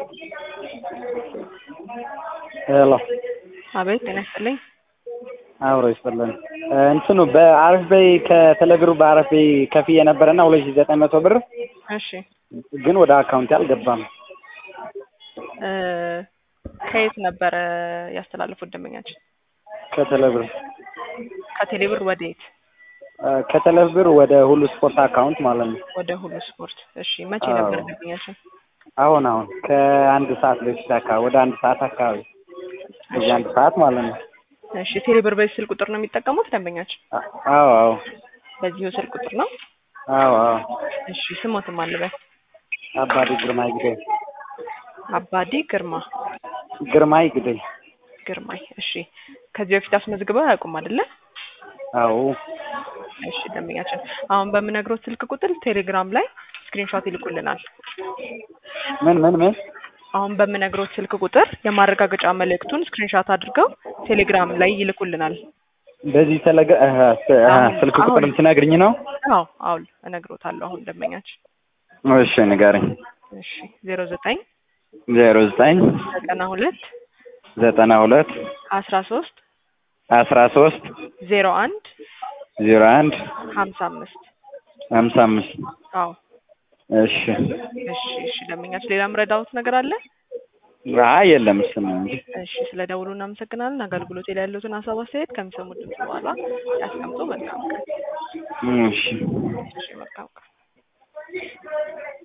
ሄሎ አቤት ጤና ይስጥልኝ። አብሮ ይስጥልን። እንትኑ በአረፍ በይ ከተለግሩ በአረፍ በይ ከፍዬ ነበረና ሁለት ሺህ ዘጠኝ መቶ ብር እሺ ግን ወደ አካውንቴ አልገባም። እ ከየት ነበረ ያስተላለፉት ደንበኛችን? ከተለብር ከቴሌብር ወደ የት? ከተለብር ወደ ሁሉ ስፖርት አካውንት ማለት ነው። ወደ ሁሉ ስፖርት። እሺ መቼ አዎ። ነበር ደንበኛችን? አሁን አሁን ከአንድ ሰዓት በፊት አካባቢ ወደ አንድ ሰዓት አካባቢ እዚህ አንድ ሰዓት ማለት ነው። እሺ ቴሌብር በዚህ ስልክ ቁጥር ነው የሚጠቀሙት ደንበኛችን? አ- አዎ አዎ በዚሁ ስልክ ቁጥር ነው? አዎ አዎ እሺ ስሞትም አልበል አባዲ ግርማይ ግደይ አባዲ ግርማ ግርማይ ግደይ ግርማይ። እሺ ከዚህ በፊት አስመዝግበው አያውቁም አይደለ? አዎ እሺ ደንበኛችን አሁን በምነግሮት ስልክ ቁጥር ቴሌግራም ላይ ስክሪንሾት ይልኩልናል። ምን ምን ምን አሁን በምነግሮት ስልክ ቁጥር የማረጋገጫ መልእክቱን ስክሪንሾት አድርገው ቴሌግራም ላይ ይልኩልናል። በዚህ ተለገ አሀ፣ ስ- አሀ፣ አሁን- ስልክ ቁጥር አሁን- ልትነግርኝ ነው? አዎ አዎ እነግሮታለሁ አሁን ደንበኛችን። እሺ ንገረኝ። እሺ ዜሮ ዘጠኝ ዜሮ ዘጠኝ ዘጠና ሁለት ዘጠና ሁለት አስራ ሶስት አስራ ሶስት ዜሮ አንድ ዜሮ አንድ ሀምሳ አምስት ሀምሳ አምስት አዎ እሺ እሺ እሺ ደንበኛችን ሌላ ምረዳውት ነገር አለ? አይ የለም እሱ ነው እንጂ እሺ ስለ ደውሉ እናመሰግናለን። አገልግሎት ላይ ያሉትን ሀሳብ አስተያየት ከሚሰሙት ድምጽ በኋላ ያስቀምጡ። መልካም ቀን። እሺ እሺ መልካም ቀን።